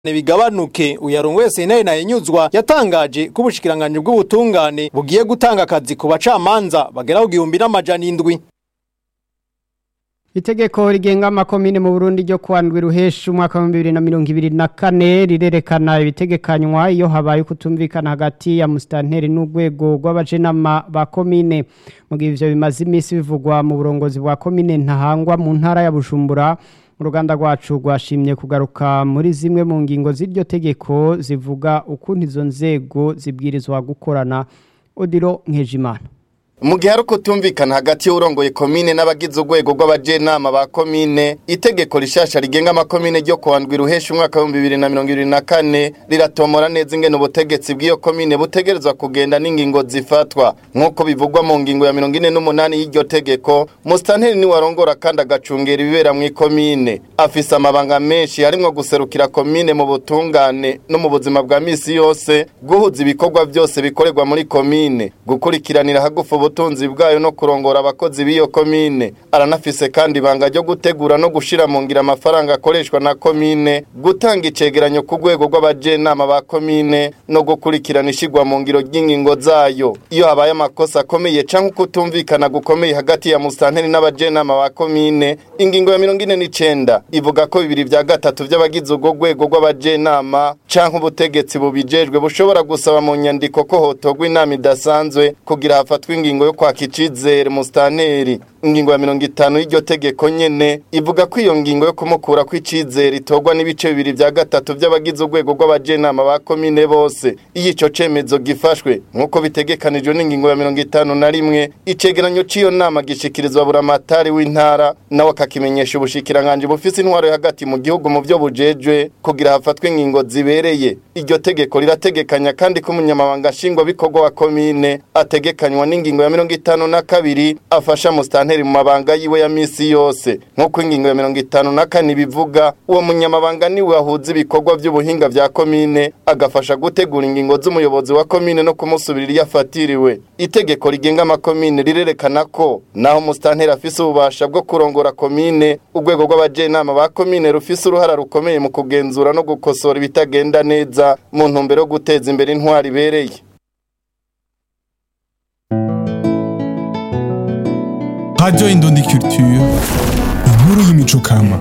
bigabanuke uyarongo wese nayo nayinyuzwa yatangaje ko ubushikiranganje bw'ubutungane bugiye gutanga akazi ku bacamanza bagera ku gihumbi n'amajana indwi Itegeko rigenga amakomine mu Burundi ryo kwandwi ruhesha umwaka wa 2024 rirerekana ibitegekanywa iyo habaye kutumvikana hagati ya mustanteri n'urwego rw'abajenama ba komine mu gihe ivyo bimaze imisi bivugwa mu burongozi bwa komine ntahangwa mu ntara ya Bujumbura uruganda rwacu rwashimye kugaruka muri zimwe mu ngingo z'iryo tegeko zivuga ukuntu izo nzego zibwirizwa gukorana Odilo Nkejimana mu gihe ari ukutumvikana hagati y'urongoye komine n'abagize urwego rw'abajenama ba komine itegeko rishasha rigenga amakomine ryo kuwandwi ruhesha umwaka w'ibihumbi bibiri na mirongo ibiri na kane riratomora neza ingene ubutegetsi bw'iyo komine butegerezwa kugenda n'ingingo zifatwa nk'uko bivugwa mu ngingo ya mirongo ine n'umunani y'iryo tegeko musitanteri niwe arongora kandi agacungera ibibera mu ikomine afise amabanga menshi harimwo guserukira komine mu butungane no mu buzima bwa misi yose guhuza ibikorwa byose bikorerwa muri komine gukurikiranira hagufu ubutunzi bwayo no kurongora abakozi b'iyo komine aranafise kandi ibanga ryo gutegura no gushira mu ngira amafaranga akoreshwa na komine gutanga icegeranyo ku rwego rw'abajenama ba komine no gukurikirana ishigwa mu ngiro ry'ingingo zayo iyo habaye amakosa akomeye canke ukutumvikana gukomeye hagati ya musanteri n'abajenama ba komine ingingo ya mirongo ine n'icenda ivuga ko bibiri vya gatatu vy'abagize urwo rwego rw'abajenama canke ubutegetsi bubijejwe bushobora gusaba mu nyandiko ko hotogwa inama idasanzwe kugira hafatwe ingingo yo kwaka icizere musitanteri ingingo ya mirongo itanu y'iryo tegeko nyene ivuga ko iyo ngingo yo kumukura kw'icizere itorwa n'ibice bibiri vya gatatu vy'abagize urwego rw'abajenama ba komine bose iyo ico cemezo gifashwe nk'uko bitegekanijwe n'ingingo ya mirongo itanu na rimwe icegeranyo c'iyo nama gishikirizwa buramatari w'intara nawe akakimenyesha ubushikiranganji bufise intwaro yo hagati mu gihugu mu vyo bujejwe kugira hafatwe ingingo zibereye iryo tegeko rirategekanya kandi ko umunyamabanga nshingwabikorwa wa komine ategekanywa n'ingingo ya mirongo itanu na kabiri afasha musitanteri mu mabanga yiwe ya misi yose nk'uko ingingo ya mirongo itanu na kane bivuga uwo munyamabanga niwe ahuza ibikorwa by'ubuhinga vya komine agafasha gutegura ingingo z'umuyobozi wa komine no kumusubirira iyo afatiriwe itegeko rigenga amakomine rirerekana ko naho musitanteri afise ububasha bwo kurongora komine urwego rw'abajenama ba komine rufise uruhara rukomeye mu kugenzura no gukosora ibitagenda neza mu ntumbero yo guteza imbere intwari ibereye Radio Indundi Culture, inkuru y'imico kama.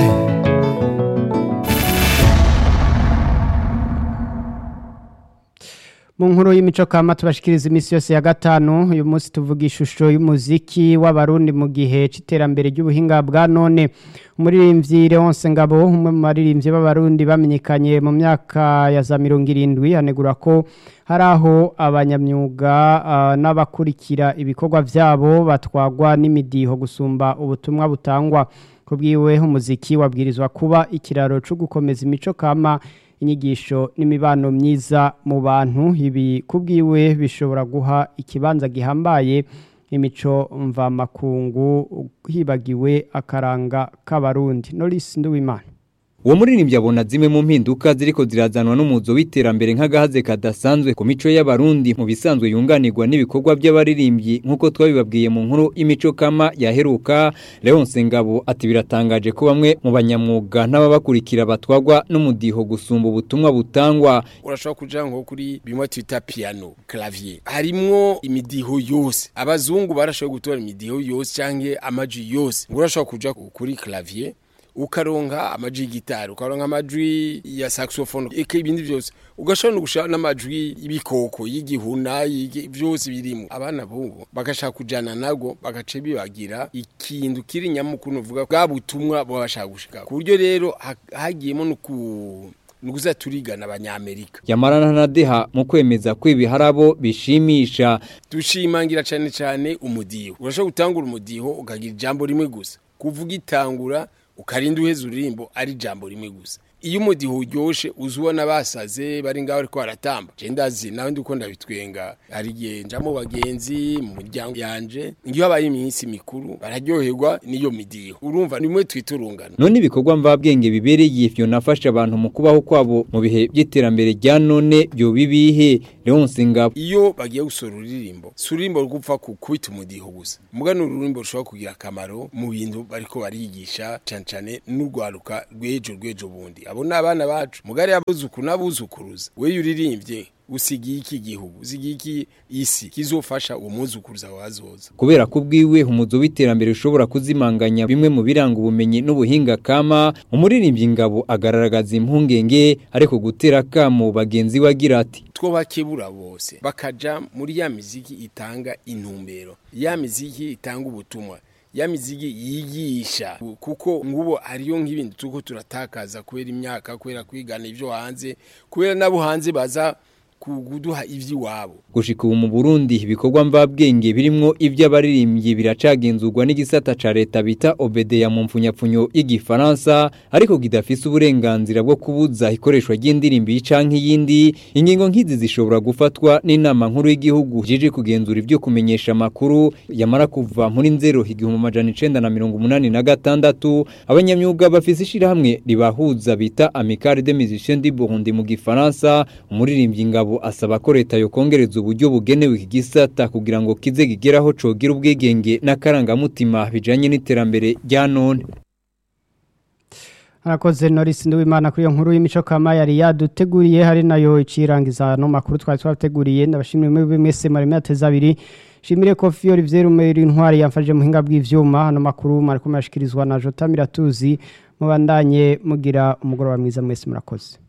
mu nkuru y'imico kama tubashikiriza imisi yose ya gatanu uyu munsi tuvuga ishusho y'umuziki w'abarundi mu gihe c'iterambere ry'ubuhinga bwa none umuririmbyi Leonce Ngabo umwe mu baririmbyi b'abarundi bamenyekanye mu myaka ya za mirongo irindwi hanegura ko hari aho abanyamyuga uh, n'abakurikira ibikorwa vyabo batwagwa n'imidiho gusumba ubutumwa butangwa kubwiwe umuziki wabwirizwa kuba ikiraro cyo gukomeza imico kama inyigisho n'imibano myiza mu bantu ibi kubwiwe bishobora guha ikibanza gihambaye imico mvamakungu hibagiwe akaranga k'abarundi Norris Nduwimana uwo muririmbyi abona zimwe mu mpinduka ziriko zirazanwa n'umuzo w'iterambere nk'agahaze kadasanzwe ku mico y'abarundi mu bisanzwe yunganirwa n'ibikorwa by'abaririmbyi nk'uko twabibabwiye mu nkuru imico kama yaheruka Leonce Ngabo ati biratangaje ko bamwe mu banyamwuga n'ababakurikira batwagwa n'umudiho gusumba ubutumwa butangwa urashobora kuja nko kuri bimwe twita piano clavier harimwo imidiho yose abazungu barashoboye gutora imidiho yose canke amaji yose ngo urashobora kuja kuri clavier ukaronka amaji y'igitari ukaronka amajwi ya saxophone eka ibindi byose ugashobora no gushaka n'amajwi y'ibikoko y'igihuna byose birimo abana bungu bagashaka kujana nago bagace bibagira ikintu kiri nyamukuru uvuga bwa butumwa babashaka gushika ku buryo rero hagiyemo no ku nuguza turigana abanyamerika yamarana na deha mu kwemeza ko ibiharabo bishimisha dushimangira cyane cyane umudiho urashobora gutangura umudiho ukagira ijambo rimwe gusa kuvuga itangura ukarinda uheza uririmbo ari ijambo rimwe gusa iyo umudiho uryoshe uzi ubona basaze bari ngaho ariko baratamba je ndazi nawe ndi uko ndabitwenga hari igihe nja mu bagenzi mu muryango yanje iyo habaye iminsi mikuru bararyoherwa n'iyo midiho urumva nimwe twita urungano none ibikorwa mvabwenge bibereye ivyo nafasha abantu mu kubaho kwabo mu bihe by'iterambere rya none byo bibihe Leonce Ngabo iyo bagiye gusora uririmbo si ururimbo rugupfa kubita umudiho gusa muga ni ururimbo rushobora kugira akamaro mu bintu bariko barigisha cane cane n'urwaruka rw'ejo rw'ejo bundi abo ni abana bacu mugari abuzukuru n'abuzukuruza weyo uririmbye usigiye iki gihugu usigiye iki isi kizofasha uwo muzukuruza wazoza kubera ko ubwiwe umuzo w'iterambere ushobora kuzimanganya bimwe mu biranga ubumenyi n'ubuhinga kama umuririmbyi ngabo agaragaza impungenge ariko gutera kamo bagenzi we agira ati two bakebura bose bakaja muri ya miziki itanga intumbero ya miziki itanga ubutumwa ya miziki yigisha kuko ngubo ariyo nk'ibindi tuko turatakaza kubera imyaka kubera kwigana ivyo hanze kubera nabo hanze baza kuduha ivy'iwabo gushika ubu mu Burundi ibikorwa mvabwenge birimwo ivy'abaririmbyi biracagenzurwa n'igisata ca leta bita Obedeya mu mfunyapfunyo y'igifaransa ariko kidafise uburenganzira bwo kubuza ikoreshwa ry'indirimbo canke yindi ingingo nk'izi zishobora gufatwa n'inama nkuru y'igihugu jije kugenzura ivyo kumenyesha amakuru yamara kuva muri nzero igihumbi amajana icenda na mirongo umunani na gatandatu abanyamyuga bafise ishirahamwe ribahuza bita Amicale des Musiciens du Burundi mu gifaransa umuririmbyi ngabo asaba ko leta yokongereza uburyo bugenewe iki gisata kugira ngo kize gigeraho cogira ubwigenge n'akarangamutima bijanye n'iterambere rya none Arakoze Norris Nduwimana kuri iyo nkuru y'imico kama yari yaduteguriye hari nayo icirangiza no makuru twari twateguriye ndabashimire muri mwese mari mwateza abiri Shimire Kofi Olivier Rumeri intwari yamfaje muhinga bw'ivyuma hano makuru mariko mashkirizwa na Jota Miratuzi mubandanye mugira umugoroba mwiza mwese murakoze